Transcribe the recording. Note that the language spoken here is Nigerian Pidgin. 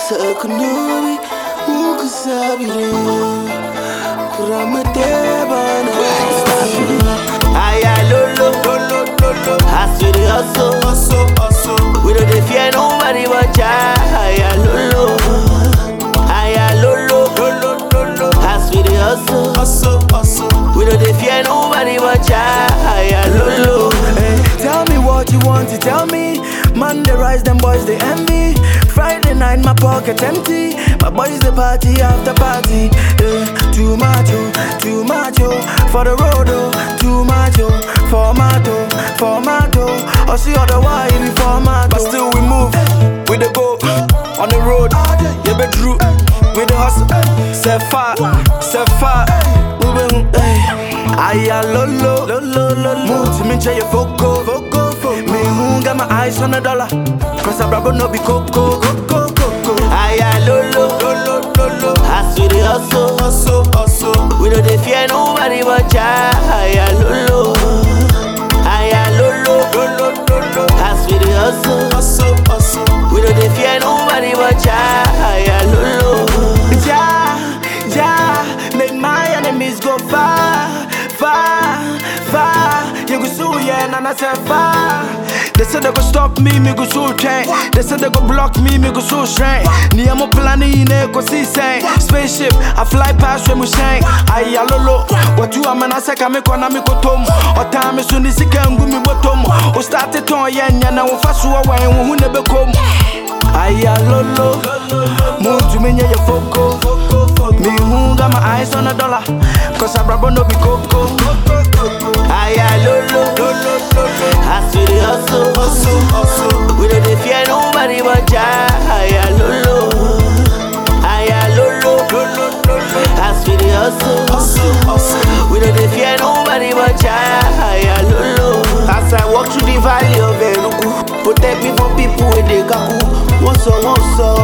Sakunubi, Mukasabire, Kuramatebana. Aya lolo, lolo, lolo. Hustle, hustle, hustle, hustle. We don't dey fear nobody but Jah. Aya lolo, aya lolo, lolo, lolo. Hustle, hustle, hustle, hustle. We don't dey fear nobody but Jah. Aya lolo. Hey, tell me what you want to tell me. Monday rise, them boys they envy. Friday night, my pocket empty. My boys they party after party. Hey, too much, oh, too much, oh. For the road, oh, too much, oh. Formato, formato. I see other why be formato. But still we move, we the go on the road. Yeah, be true. We the hustle, set fire, set fire. Moving, hey. Aya lolo, lolo, lolo. Move to me, check your foco, foco, foco. Me who got my eyes on the dollar. Cause I brabo no be coco, coco, coco. Aya lolo, lolo, lolo. Hustle, hustle, hustle, hustle. We don't dey fear nobody but Jah. Aya lolo, aya lolo, lolo, lolo. Hustle, hustle, hustle, hustle. We don't dey fear nobody but Jah. Aya lolo. Ja, ja, make my enemies go far, far, far. You go sue, yeah, and I said far. They said they go stop me, me go so train. They said they go block me, me go so strain. Ni amo planning in a see saying Spaceship, I fly past where we shine. Aye, alolo, what you am and I say, come on, me go tom. Or time is soon as you can go me bottom. Or start it on, yeah, and now fast away, who never come. Aya lolo, move to me yeah your foco. Me who got my eyes on a dollar, cause I brabo no be coco. Aya lolo, lolo, lolo. Hustle, hustle, hustle, hustle. We don't dey fear nobody but Jah. Aya lolo, aya lolo, lolo, lolo. Hustle, hustle, hustle, hustle. We don't dey fear nobody but Jah. Aya lolo. As I walk through the valley of Eruku, protect me from people with the kaku. Wọ́n sọ, wọ́n sọ,